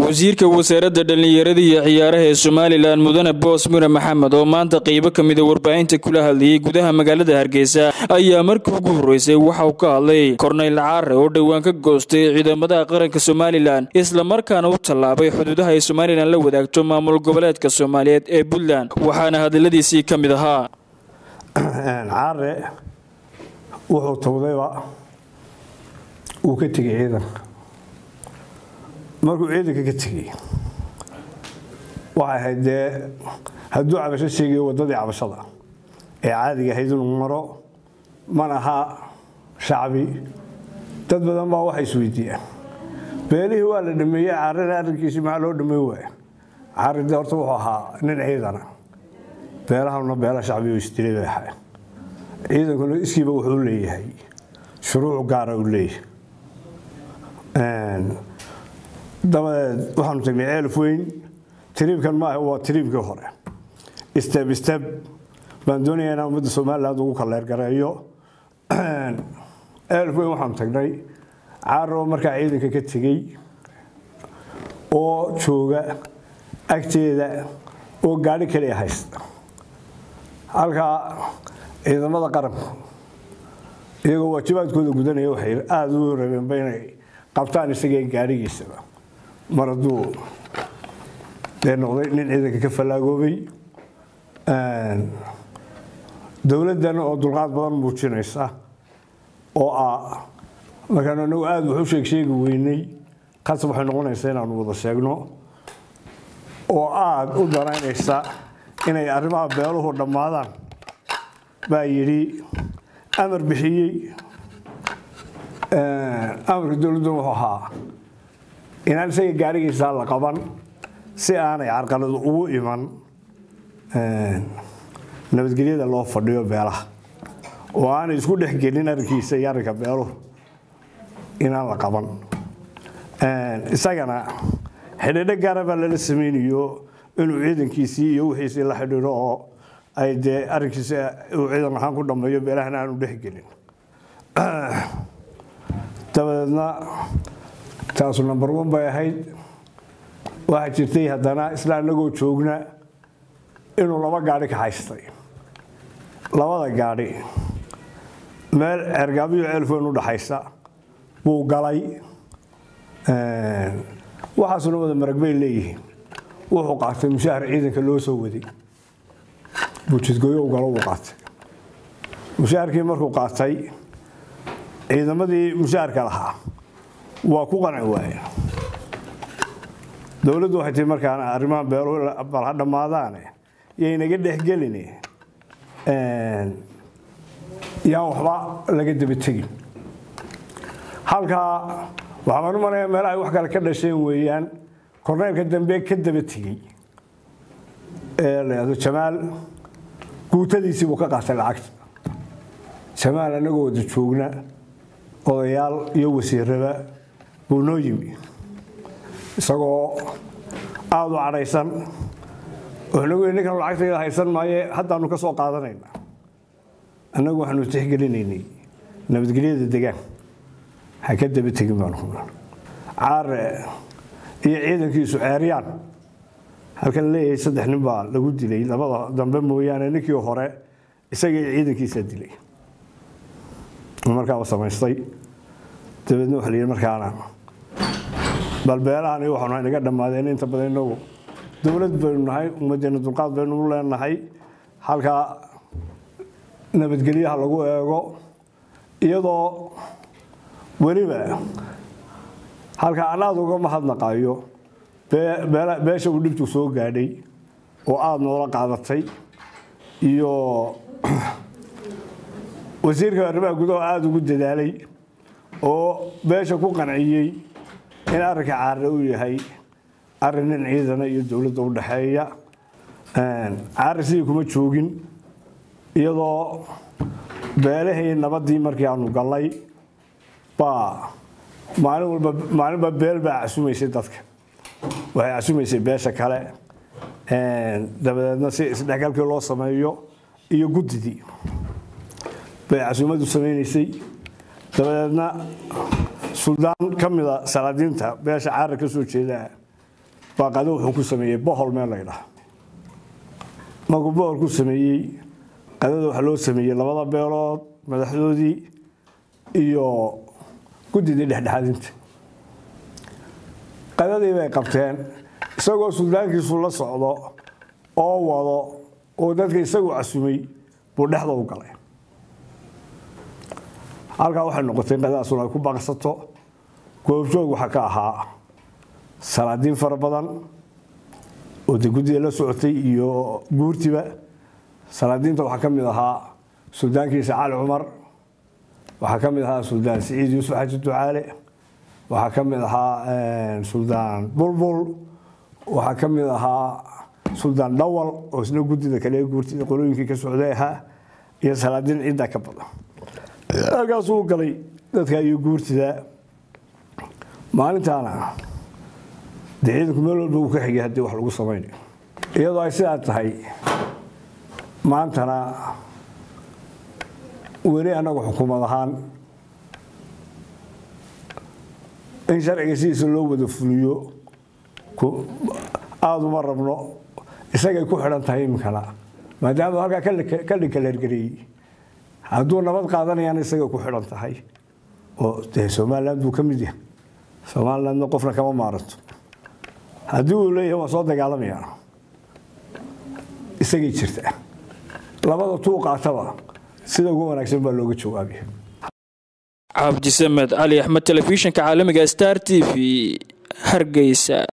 wasiirka wasaaradda dhallinyarada iyo ciyaaraha ee somalilan mudane boos mure maxamed oo maanta qeybo ka mida warbaahinta kula hadlayay gudaha magaalada hargeysa ayaa markii ugu horreysay waxa uu ka hadlay korneyl caare oo dhowaan ka goostay ciidamada qaranka somalilan islamarkaana u tallaabay xuduudaha ay somalilan la wadaagto maamul goboleedka soomaaliyeed ee puntland waxaana hadaladiisii ka mid ahaa caare wuxuu tawdayba uu ka tegay ciidanka markuu ciidanka ka tegey waxay ahayd dee hadduu cabasho sheegayo waddadii cabashada ee caadiga ahayd inuu maro man aha shacbi dad badan baa waxay isweydiiyaan beelihii waa la dhameeyey caarana arrinkiisii maxaa loo dhameyn waaya caari dee horta wuxuu ahaa nin ciidana beelahana beela shacbi oo isdilay bay ahay ciidankuna iskiiba wuxuu leeyahay shuruuc gaara uu leeyahay dabadeed waxaanu tagnay ceelf weyn tiriibkan maaha waa tiriibkii hore steb steb baan doonayaa inaan ummadda somaliland ugu kaleergareeyo ceelf weyn waxaanu tagnay caaroo markaa ciidanka ka tegey oo jooga agteeda oo gaadhi kaliya haysta halkaa ciidamada qaranku iyagoo waajibaadkooda gudanaya waxay aada u rabeenba inay qabtaan isagee gaadhigiisaba mar hadduu dee noqday nin ciidanka ka fallaagoobay dowladdana oo dulqaad badan muujinaysa oo ah markaan anagu aada wax u sheeg sheegi weynay qasab waxay noqonaysaa inaanu wada sheegno oo aada u danaynaysa inay arrimaha beeluhu dhammaadaan baa yidhi amar bixiyey amarka dowladdu wuxuu ahaa inaan isaga gaarigiisaa la qaban si aanay carqaladu ugu iman nabadgelyada loo fadhiyo beelaha oo aanay isku dhexgelin arrinkiisa iyo arrinka beeluhu inaan la qaban isagana xidhiidho gaara baa lala sameynayo inuu ciidankiisii iyo wixiisii la xidhiidho oo ay dee arrinkiisa uu ciidan ahaan ku dhammeeyo beelahana aanu dhexgelin dabadeedna taasu number one bay ahayd waxaa jirtay haddana isla anagoo joogna inuu laba gaadhi ka haystay labada gaadhi meel cergaabiyo ceelfoyn u dhaxaysa buu galay waxaasuna wada marag bay leeyihiin wuxuu qaatay mushaahar ciidanka loo soo waday buujidgooyo u galo buu qaatay mushaharkii markuu qaatay ciidamadii mushaharka lahaa waa ku qanci waaye dowladdu waxay tii markaan arrimaha beeluhu bal ha dhammaadaane yaynaga dhexgeline yaan waxba laga daba tegin halkaa waxaan u malaya meelaha ay wax kale ka dhasheen weeyaan korneylka dambe ka daba tegey ee la yidhahdo jamaal guutadiisii buu ka qaatay lacagta jamaal annagoo wada joogna odayaal iyo wasiiraba buu noo yimi isagoo aada u cadhaysan wuxuunagu yidhi ninkan lacagtayda haysan maaye haddaanu ka soo qaadanayna annagu waxaanu tixgelinaynay nabadgelyada degaan ha ka daba tegin baanu hubna caare iyo ciidankiisu ceeryaan halkan leeyahay saddex nin baa lagu dilay labada dambe mooyaane ninkii hore isagii ciidankiisaa dilay markaaba samaystay dabeedna waxa la yidhi markaana bal beelahan iyo waxaanu naga dhammaadeen inta badan inagu dowlad baynu nahay ummaddeena dulqaad baynu u leenahay halkaa nabadgelyaha lagu eego iyadoo weliba halkaa anaada uga mahadnaqayo beesha uu dhibtu soo gaadhay oo aada noola qaadatay iyo wasiirka arrimaha gudaha aada ugu dadaalay oo beesha ku qanciyey in arrinka caare uu yahay arrin nin ciidana iyo dowladda u dhexeeya caare sidii kuma joogin iyadoo beelahii nabaddii markii aanu gallay baa maalin walba maalinba beel baa casumaysay dadka waxay casumaysay beesha kale dabadeedna si isdhexgalkii loo sameeyo iyo guddidii bay casuumadu samaynaysay dabadeedna suldaan ka mida salaadiinta beesha caara ka soo jeeda baa qado wuxuu ku sameeyey bohol meel laydhaha markuu bohol ku sameeyey qadada waxaa loo sameeyey labada beelood madaxdoodii iyo guddidii dhexdhexaadinta qadadii bay qabteen isagoo suldaankiisu la socdo oo wado oo dadka isagu casumay buu dhexda u galay halkaa waxay noqotay qadadaasuna ay ku baaqsato goobjoog waxaa ka ahaa salaadiin fara badan oo de guddida la socotay iyo guurtiba salaadiinta waxaa ka mid ahaa suldaankiisa cali cumar waxaa ka mid ahaa suldaan siciid yuusuf xaji ducaale waxaa ka mid ahaa suldaan bulbul waxaa ka mid ahaa suldaan dhawal oo isna guddida kale guurtida qolooyinkii ka socday ahaa iyo salaadiin cidda ka badan halkaasuu galay dadka iyo guurtida maalintaana dee ciidanku meel walba uu ka xigay haddii wax lagu samaynayo iyadoo ay sidaa tahay maantana weli annagu xukuumad ahaan in sharciga sidiisa loo wada fuliyo aada uma rabno isagay ku xidhan tahay iminkana maadaama halkaa ka dhinkaleergareeyey hadduu nabad qaadanayana isagay ku xidhan tahay oo dee somaliland buu ka mid yahay somalilandna qofna kama maaranto haddii uu leeyahay waa soo dagaalamayaa isagay jirta labada tuu qaataba sida ugu wanaagsan baa looga jawaabaya cabdisamed cali axmed telefishinka caalamiga star t v hargeysa